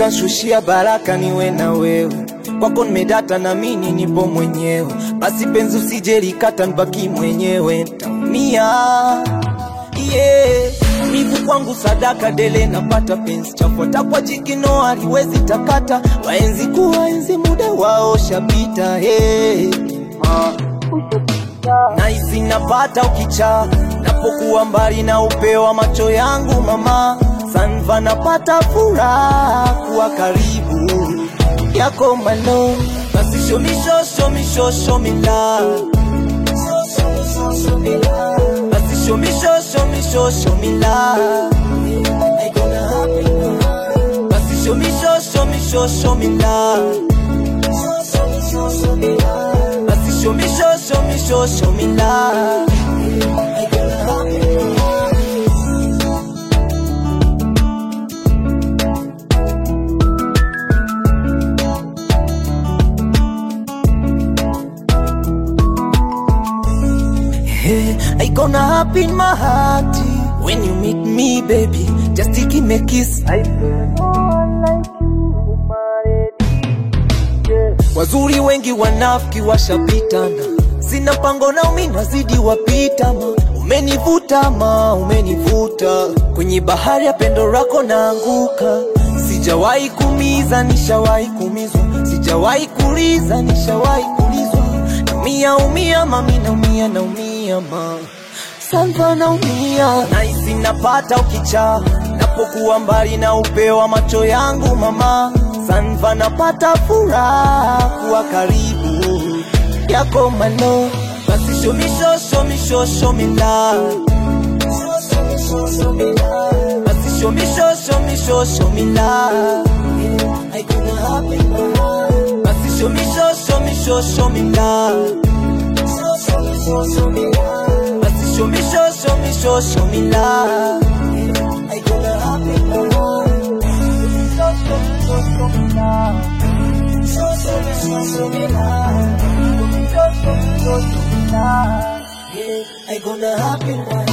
kanshushia baraka niwe na wewe kwako nimedata na mini nipo mwenyewe basi penzi usije likata nibaki mwenyewe ntaumia yeah. mivu kwangu sadaka dele napata penzi chafuata kwa jikino aliwezi takata waenzi kuwaenzi muda wao shapita hey. naisi napata ukicha napokuwa mbali na upeo wa macho yangu mama sanva napata furaha kuwa karibu yako malo basi shomisho shomisho shomila basi shomisho shomisho shomila basi shomisho shomisho shomila basi shomisho shomisho shomila Hey, I gonna happen in my heart when you meet me, baby. Just to give me a kiss. I Wazuri wengi wanafiki washapitana, sina mpango na umi nazidi wapita ma. Umenivuta ma, umenivuta kwenye bahari ya pendo lako naanguka. Sijawahi kumiza, nishawahi kumizwa, sijawahi kuliza, nishawahi kulizwa. Naumia umia mami, naumia naumia ma Salva naumia, nahisi napata ukicha napokuwa mbali na upeo wa macho yangu mama Sanva napata furaha kuwa karibu yako malo basi shomisho shomisho shomila basi shomisho shomisho shomila basi shomisho shomisho shomila basi shomisho shomisho shomila I gonna happen